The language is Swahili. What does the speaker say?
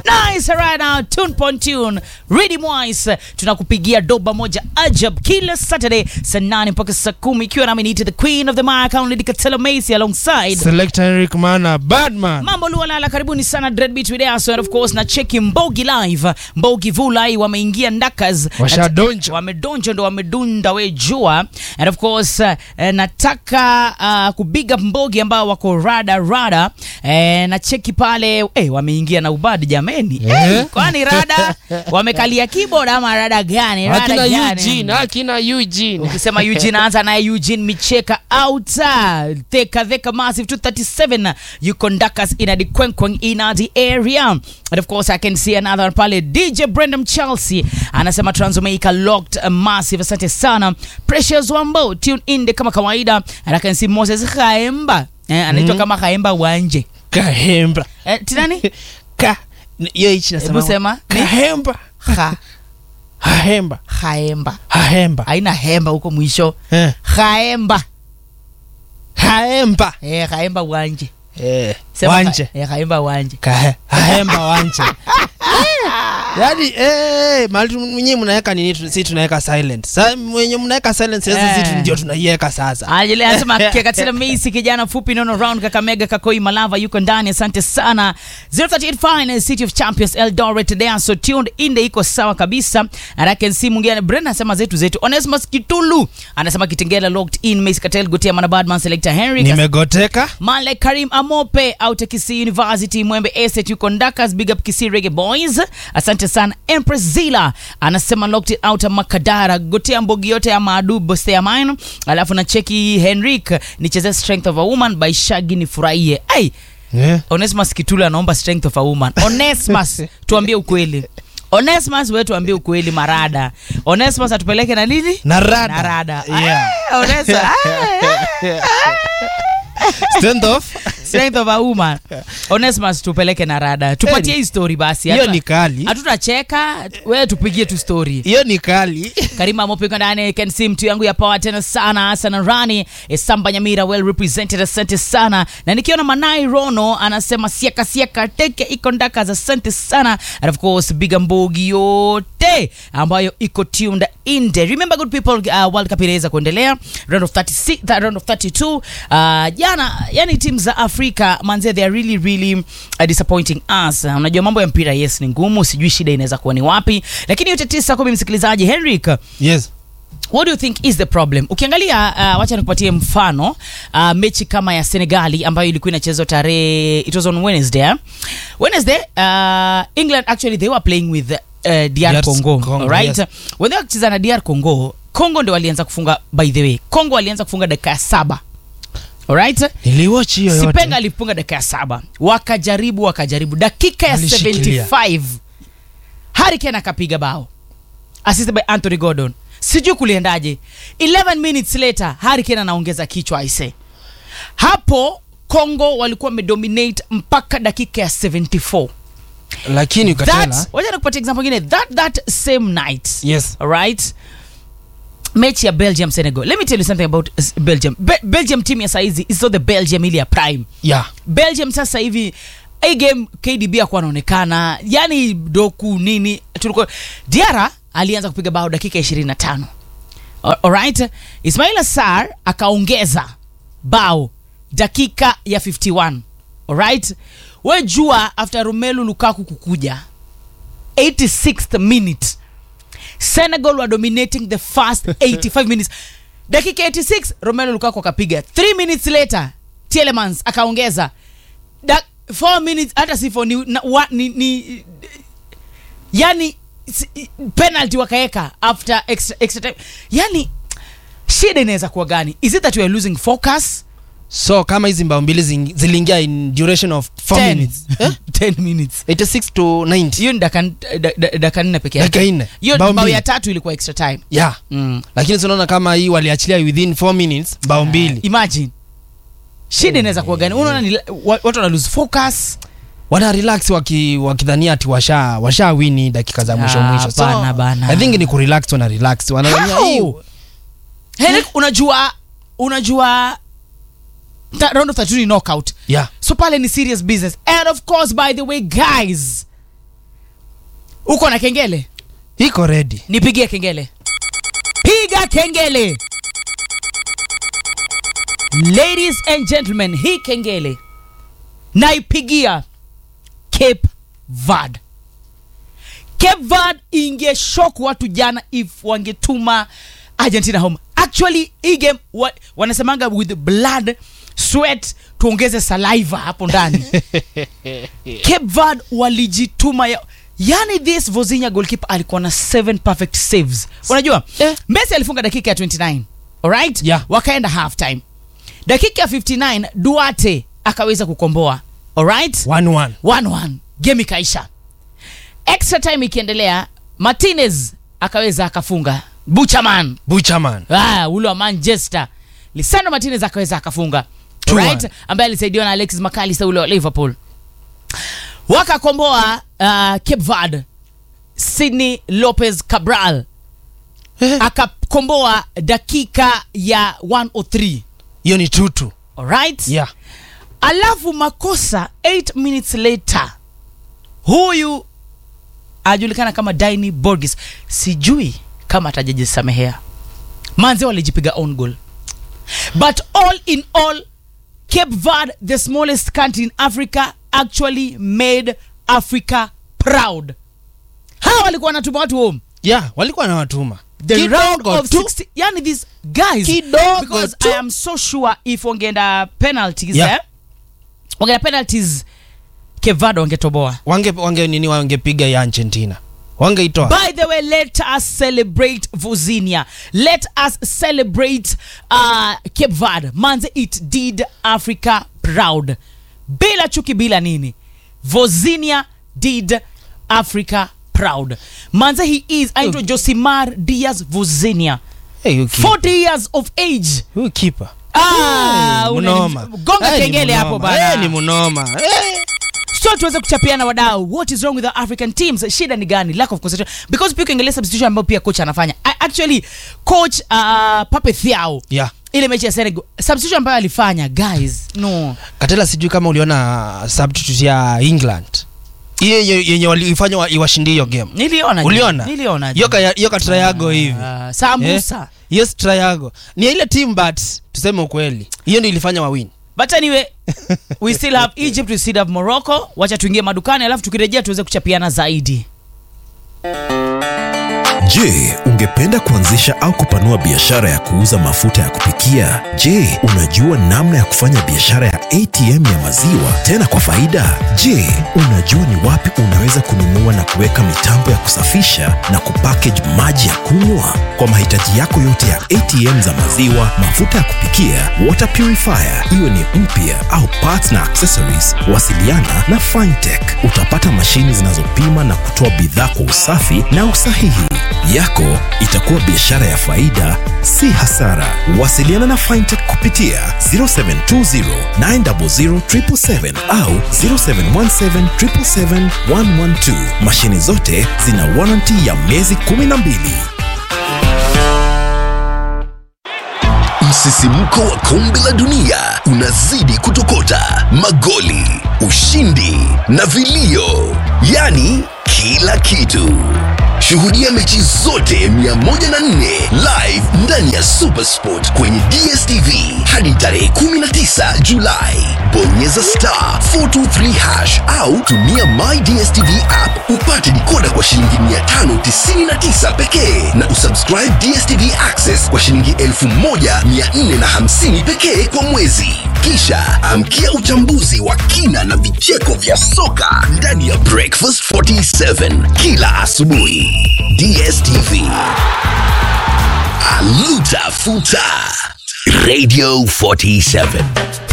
nice right now tune pon tune Ready Moise tunakupigia doba moja ajab kila Saturday saa nane mpaka saa kumi ikiwa nami niite the queen of the mic Lady Katela Macy alongside Selector Eric Mana Badman. mambo lualala karibuni sana Dreadbeat with us and of course na cheki Mbogi live Mbogi Vulai wameingia ndakas Washadonja. wamedonja ndo wamedunda we jua and of course uh, eh, nataka uh, kubiga Mbogi ambao wako rada rada eh, na cheki pale eh, wameingia na ubadi jameni Eh? eh, kwani rada wamekalia keyboard ama rada gani rada Akina gani Eugene, akina Eugene. ukisema Eugene anza naye Eugene Micheka outa theka theka massive 237 you conduct us in a kwenkwen in the area and of course I can see another pale DJ Brendan Chelsea anasema Transmaica locked uh, massive asante sana Precious Wambo tune in de kama kawaida and I can see Moses Khaemba eh, anaitwa kama Khaemba Wanje Kahemba. eh, tinani Ka. Hiyo hichi hebu nasema. sema ni Kahemba. Kha Hahemba. Khaemba Hahemba. haina hemba huko mwisho Eh. Khaemba Haemba. eh Khaemba Wanje Eh. Sema Wanje. Kha- eh, Khaemba Wanje Kahe. Hahemba wanje. Yaani eh mali mwenyewe mnaweka nini tu- sisi tunaweka silent. Sasa mwenye mnaweka silent sasa Eh. sisi ndio tunaiweka sasa. Ajele anasema Kekatila Macy kijana fupi nono round Kakamega Kakoi Malava yuko ndani asante sana 038 Finance City of Champions Eldoret they are so tuned in the iko sawa kabisa and I can see mwingine Brenda anasema zetu zetu Onesmus Kitulu anasema Kitengela locked in Macy Katel Gotia Mana Badman Selector Henry Nimegoteka. Male Karim Amope out at Kisii University Mwembe Estate yuko Ndakas big up Kisii Reggae Boys asante sana Empress Zila anasema locked it out Makadara gotea mbogi yote ya maadu boste ya mine alafu na cheki Henrik nicheze strength of a woman by Shaggy nifurahie ai Eh. Onesmus Kitula anaomba strength of a woman Onesmus tuambie ukweli Onesmus wewe tuambie ukweli marada Onesmus atupeleke na nini Na rada. na rada Yeah. Ah, Onesmus Stand off. strength of a woman Onesmus tupeleke na rada tupatie hii story basi Hiyo Hatuta- ni kali. hatutacheka wewe tupigie tu story Hiyo ni kali. karima mopiko ndani can see mtu yangu ya power tena sana sana rani esamba nyamira well represented asante sana na nikiona manai rono anasema siaka siaka teke iko ndaka za asante sana and of course biga mbogi yote ambayo iko tuned in there remember good people uh, world cup inaweza kuendelea round of 36 th- round of 32 uh, jana yani timu za afrika manze they are really really uh, disappointing us uh, unajua mambo ya mpira yes ni ngumu sijui shida inaweza kuwa ni wapi lakini yote tisa kumi msikilizaji henrik Yes. what do you think is the problem ukiangalia uh, wacha nikupatie mfano uh, mechi kama ya senegali ambayo ilikuwa inachezwa tarehe it was on wednesday eh? wednesday uh, england actually they were playing with uh, dr DR congo, Congo, right yes. when they wakicheza na dr congo congo ndio walianza kufunga by the way congo walianza kufunga dakika ya saba alright Niliwatch hiyo yote. sipenga alifunga dakika ya saba wakajaribu wakajaribu dakika ya Alishikilia. 75 hariken akapiga bao assisted by anthony gordon sijui kuliendaje 11 minutes later hariken anaongeza kichwa aise hapo congo walikuwa wamedominate mpaka dakika ya 74 Lakini ukatela. that wacha nikupatia example ingine that that same night Yes. right mechi ya belgium senegal let me tell you something about uh, belgium Be belgium team ya saizi is not the belgium ile ya prime Yeah. belgium sasa hivi hii game kdb akuwa anaonekana yani doku nini tulikuwa diara alianza kupiga bao dakika 25 A- alright ismail sar akaongeza bao dakika ya 51 alright we jua after romelu lukaku kukuja 86th minute senegal were dominating the first 85 minutes dakika 86 romelu lukaku akapiga 3 minutes later tielemans akaongeza da, 4 minutes hata si four, ni, na, wa, ni, ni yani si- penalty wakaeka after extra, extra time yani shida inaweza kuwa gani is it that we are losing focus So kama hizi mbao mbili zing- ziliingia in duration of 4 10 minutes. Eh? 10 minutes 86 to 90. hiyo ni daka da- da- daka nne peke yake Dakika nne. hiyo Bao bao mbili. ya tatu ilikuwa extra time Yeah. mm. Lakini tunaona kama hii waliachilia within 4 minutes mbao mbili. imagine shida inaweza kuwa gani unaona ni wa- watu wana lose focus Wana relax waki wakidhania ati washa washa wini dakika za mwisho Ah, mwisho. So bana, bana. I think ni kurelax wana relax. Wanadhania hii How? Henrik, unajua unajua ta- round of 32 ni knockout yeah. so pale ni serious business and of course by the way guys uko na kengele iko ready nipigie kengele piga kengele ladies and gentlemen hii kengele naipigia cape vard cape vard ingeshok watu jana if wangetuma argentina home actually hii game wa, wanasemanga with blood sweat tuongeze saliva hapo ndani cape vard walijituma ya, yani this vozinya goalkeeper alikuwa na 7 perfect saves unajua Eh. messi alifunga dakika ya 29 alright Yeah. wakaenda half time dakika ya 59 duarte akaweza kukomboa alright 1-1 1-1 game ikaisha extra time ikiendelea martinez akaweza akafunga buchaman buchaman ah, ule wa manchester lisandro martinez akaweza akafunga Two right one. ambaye alisaidiwa na alexis macalister ule wa liverpool wakakomboa uh, cape vard sydney lopez cabral Eh. akakomboa dakika ya 103 hiyo ni tutu alright yeah alafu makosa 8 minutes later huyu ajulikana kama dini borgis sijui kama atajajisamehea manze walijipiga own goal but all in all cape verde the smallest country in africa actually made africa proud hawa walikuwa wanatuma watu home yeah walikuwa na watuma the round Kidogo of tu. 60 yani these guys Kidogo because tu. i am so sure if wangeenda penalties Yeah. eh? wangeenda penalties kevado wangetoboa wange wange nini wangepiga ya argentina wangeitoa by the way let us celebrate vozinia let us celebrate uh, cape verde manze it did africa proud bila chuki bila nini vozinia did africa proud manze he is aitwa josimar diaz vozinia hey, huyu keeper. 40 years of age huyu kipa Ah, una- mnoma gonga Eh, ni kengele hapo mnoma. bana Eh, ni mnoma Eh. so tuweze kuchapiana wadau what is wrong with the african teams shida ni gani lack of concentration because pia ukiangalia substitution ambayo pia coach anafanya A- actually coach uh, pape thiao yeah ile mechi ya senegal substitution ambayo alifanya guys no katela sijui kama uliona substitute ya england hiyo yenye- yenye walifanya wa- iwashindie hiyo game niliona uliona niliona hiyo ka- hiyo katrayago hivi uh, sambusa hiyo strayago ni ya ile team but tuseme ukweli hiyo ndio ilifanya wawin but anyway we still have egypt we still have morocco wacha tuingie madukani alafu tukirejea tuweze kuchapiana zaidi Je, ungependa kuanzisha au kupanua biashara ya kuuza mafuta ya kupikia? Je, unajua namna ya kufanya biashara ya ATM ya maziwa tena kwa faida? Je, unajua ni wapi unaweza kununua na kuweka mitambo ya kusafisha na kupackage maji ya kunywa? Kwa mahitaji yako yote ya ATM za maziwa, mafuta ya kupikia, water purifier, iwe ni mpya au parts na accessories, wasiliana na Fintech. Utapata mashini zinazopima na kutoa bidhaa kwa usafi na usahihi. Yako itakuwa biashara ya faida, si hasara. Wasiliana na Fintech kupitia 0720 900 777 au 0717 777 112. Mashini zote zina warranty ya miezi 12. Msisimko wa kombe la dunia unazidi kutokota, magoli, ushindi na vilio, yaani kila kitu. Shuhudia mechi zote 104 live ndani ya Supersport kwenye DSTV hadi tarehe 19 Julai. Bonyeza star 423 hash au tumia My DSTV app upate dikoda kwa shilingi 599 pekee na usubscribe DSTV Access kwa shilingi 1450 pekee kwa mwezi. Kisha amkia uchambuzi wa kina na vicheko vya soka ndani ya Breakfast 47 kila asubuhi. DSTV. Aluta Futa. Radio 47.